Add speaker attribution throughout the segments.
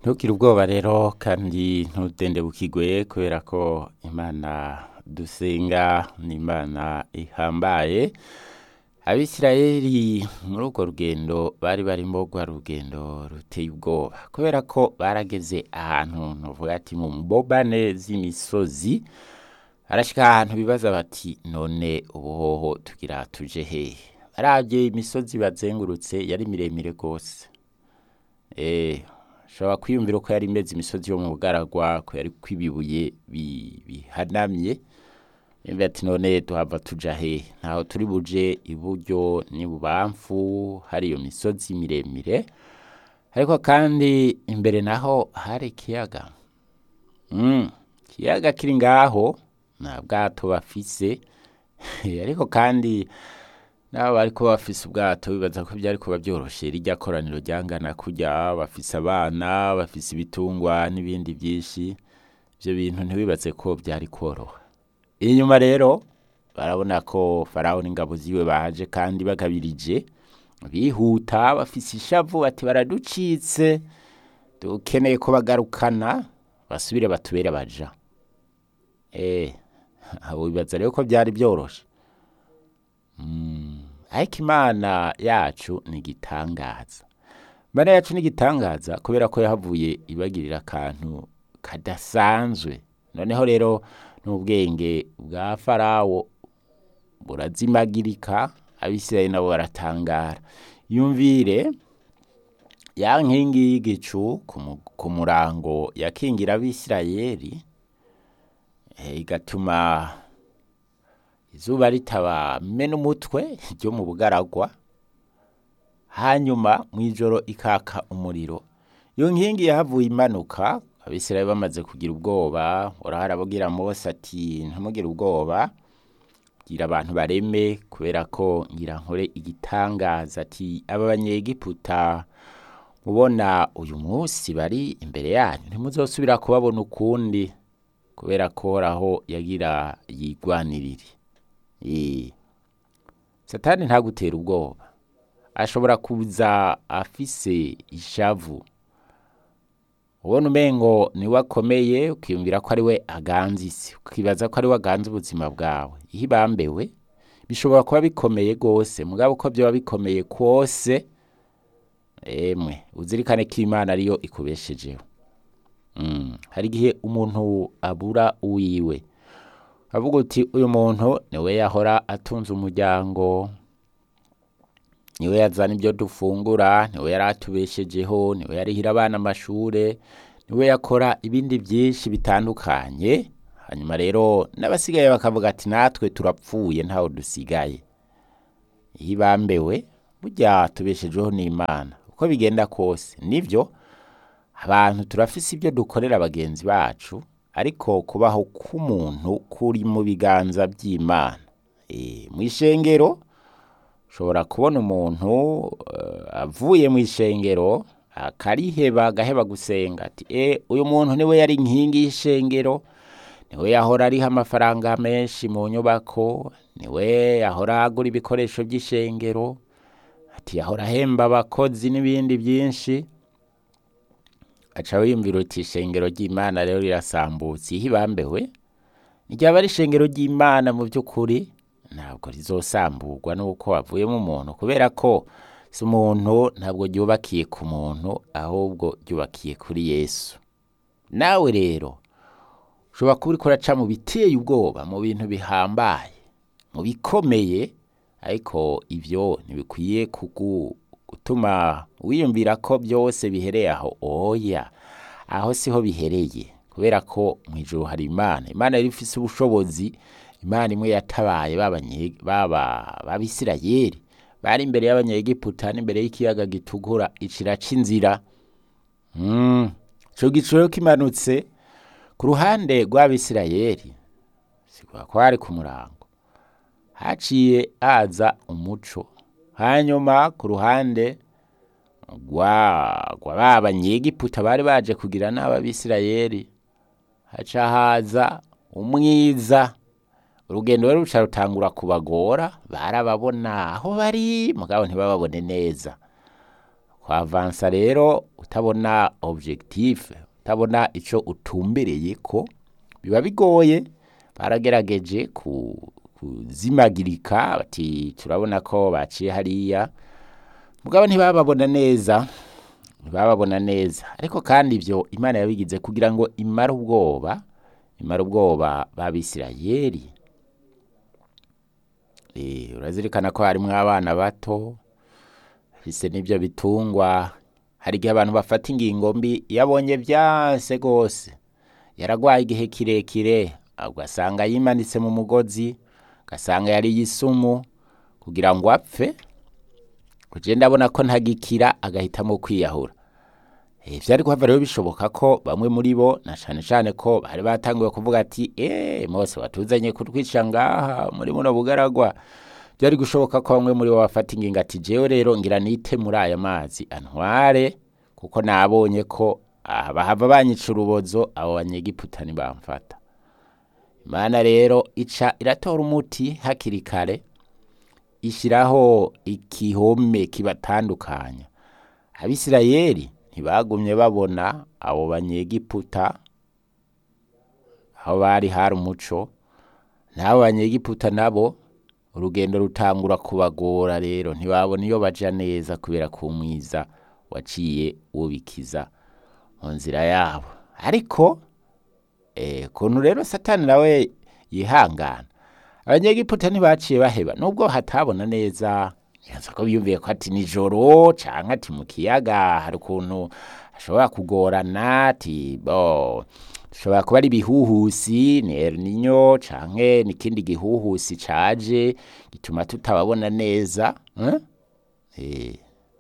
Speaker 1: ntukire ubwoba rero kandi ntudendebukirwe kubera ko imana dusenga ni imana ihambaye abisirayeli muri urwo rugendo bari barimo rwa rugendo ruteye ubwoba kubera ko barageze ahantu ntuvuga ati mu mbobane z'imisozi arashika ahantu bibaza bati none ubuhoho tugira tuje hehe barabye imisozi bazengurutse yari miremire rwose eh ushobora kwiyumvira ko yari imeze imisozi yo mu bugaragwa ko yari kwibibuye bihanamye Yumva ati none tuhava tuja hehe ntaho turi buje iburyo n'ibubamfu hari iyo misozi miremire ariko kandi imbere naho hari ikiyaga mm. ikiyaga kiri ngaho nta bwato bafise ariko kandi nabo bariko bafise ubwato bibaza ko byari kuba byoroshe rijya koraniro ryangana kurya bafise abana bafise ibitungwa n'ibindi byinshi ibyo bintu ntibibaze ko byari koroha inyuma rero barabona ko farawo n'ingabo ziwe baje kandi bagabirije bihuta bafise ishavu bati baraducitse dukeneye ko bagarukana basubire batubere baja eh abo bibaza rero ko byari byoroshe ariko imana yacu ni igitangaza imana yacu ni igitangaza kubera ko yahavuye ibagirira akantu kadasanzwe noneho rero n'ubwenge bwa farawo burazimagirika abisirayeli nabo baratangara yumvire ya nkingi y'igicu ku murango yakingira abisirayeli igatuma izuba ritabamena umutwe ryo mu bugaragwa hanyuma mu ijoro ikaka umuriro iyo nkingi yahavuye imanuka abisirayeli bamaze kugira ubwoba uraharabugira mose ati ntumugire ubwoba gira abantu bareme kubera ko ngira nkore igitangaza ati aba banyegiputa mubona uyu munsi bari imbere yanyu ntimuzosubira kubabona ukundi kubera ko aho yagira yigwanirire satani ntagutera ubwoba ashobora kuza afise ishavu ubona umengo niwe akomeye ukiyumvira ko ari we aganza isi ukibaza ko ari we aganza ubuzima bwawe iyo ibambewe bishobora kuba bikomeye rwose mugabo uko byaba bikomeye kose emwe uzirikane ko imana ariyo ikubeshejeho hari igihe umuntu abura uwiwe avuga uti uyu muntu niwe yahora atunze umuryango niwe yazana ibyo dufungura niwe yari atubeshejeho niwe yarihira abana amashure niwe yakora ibindi byinshi bitandukanye hanyuma rero n'abasigaye bakavuga ati natwe turapfuye ntawe dusigaye iyo ibambewe burya tubeshejeho n'imana uko bigenda kose nibyo abantu turafise ibyo dukorera bagenzi bacu ariko kubaho k'umuntu kuri mu biganza by'imana mu ishengero ushobora kubona umuntu avuye mu ishengero akariheba agaheba gusenga ati e uyu muntu niwe yari inkingi y'ishengero niwe yahora ariho amafaranga menshi mu nyubako niwe yahora agura ibikoresho by'ishengero ati yahora ahemba abakozi n'ibindi byinshi aca wiyumvira uti ishengero ry'imana rero rirasambutse iyo ibambewe ryaba ari ishengero ry'imana mu by'ukuri ntabwo rizosamburwa n'uko wavuyemo umuntu kubera ko si umuntu ntabwo ryubakiye ku muntu ahubwo ryubakiye kuri yesu nawe rero ushobora kuba uriko uraca mu biteye ubwoba mu bintu bihambaye mu bikomeye ariko ibyo ntibikwiye gutuma wiyumvira ko byose bihereye aho oya aho siho bihereye kubera ko mu ijoro hari imana imana yari ifise ubushobozi imana imwe yatabaye b'abisirayeli bari imbere y'abanyegiputa n'imbere y'ikiyaga gitukura iciraca inzira ico giciro kimanutse ku ruhande rw'abisirayeli sigwa ko hari ku murango haciye haza umuco hanyuma ku ruhande rwa ba banyegiputa bari baje kugira n'ababisirayeli haca haza umwiza urugendo rero ruca rutangura kubagora barababona aho bari mugabo ntibababone neza kwavansa rero utabona objectif utabona ico utumbereye ko biba bigoye baragerageje ku, kuzimagirika bati turabona ko baciye hariya mugabo ntibababona neza ntibababona neza ariko kandi ivyo imana yabigize kugira ngo imare ubwoba imare ubwoba b'abisirayeli Eh, urazirikana ko harimwo abana bato fise n'ivyo bitungwa hari igihe abantu bafata ingingo mbi yabonye vyase gose yaragwaye igihe kirekire ugasanga yimanitse mu mugozi ugasanga yari yisumu kugira ngo apfe kuje ndabona ko ntagikira agahitamo kwiyahura Eh, vyari kuhava rero bishoboka ko bamwe muri bo na cane cane ko bari batanguye kuvuga ati eh Mose watuzanye kutwica ngaha muri muno bugaragwa byari gushoboka ko bamwe muri bo bafata ingingo ati jewe rero ngira nite muri aya mazi antware kuko nabonye ko ah, bahava banyica urubozo abo banyegiputa ntibamfata imana rero ica iratora umuti hakiri kare ishyiraho igihome kibatandukanya abisirayeli ntibagumye babona abo banyegiputa aho bari hari umuco n'abo banyegiputa nabo urugendo rutangura kubagora rero ntibabona iyo baja neza kubera ku mwiza waciye wubikiza mu nzira yabo ariko eh, kuntu rero satani nawe yihangana abanyegiputa ntibaciye baheba nubwo hatabona neza nyanza ko biyumviye ko ati nijoro canke ati mu kiyaga hari ukuntu hashobora kugorana ati bo shobora kuba ari ibihuhusi ni El Nino canke n'ikindi gihuhusi caje gituma tutababona neza eh? Eh.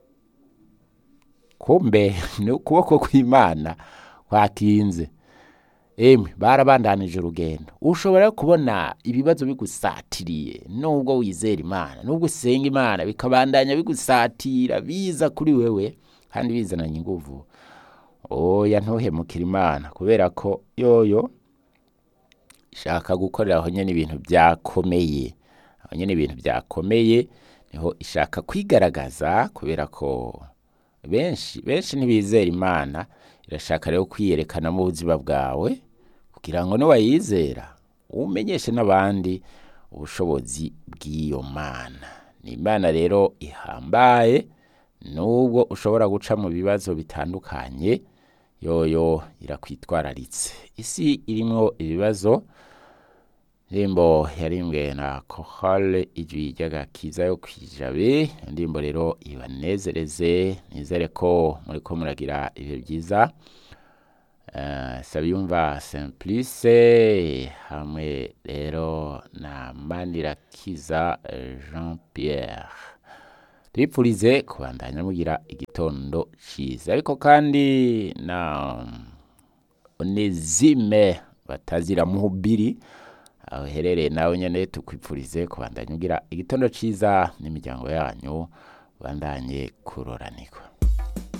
Speaker 1: kumbe ni ukuboko kw'imana kwakinze emwe barabandanije urugendo ushobora kubona ibibazo bigusatiriye nubwo wizera imana nubwo usenga imana bikabandanya bigusatira biza kuri wewe kandi bizananye inguvu oya ntuhemukire imana kubera ko yoyo ishaka gukorera aho nyene ibintu byakomeye aho nyene ibintu byakomeye niho ishaka kwigaragaza kubera ko benshi benshi ntibizera imana irashaka rero kwiyerekana mu buzima bwawe kugira ngo niwayizera umenyeshe n'abandi ubushobozi bw'iyo mana ni imana rero ihambaye nubwo ushobora guca mu bibazo bitandukanye yoyo irakwitwararitse isi irimwo ibibazo indirimbo yarimbwe na kohale ijwi ry'agakiza yo kwijabe indirimbo rero ibanezereze nizere ko muriko muragira ibihe byiza uh, sabiyumva simplice hamwe rero na manirakiza jean pierre tubipfurize kubandanya mugira igitondo ciza ariko kandi na onezime batazira muhubiri aho uherereye nawe nyene tukwipfurize kubandanya ugira igitondo ciza n'imiryango yanyu bandanye kuroranirwa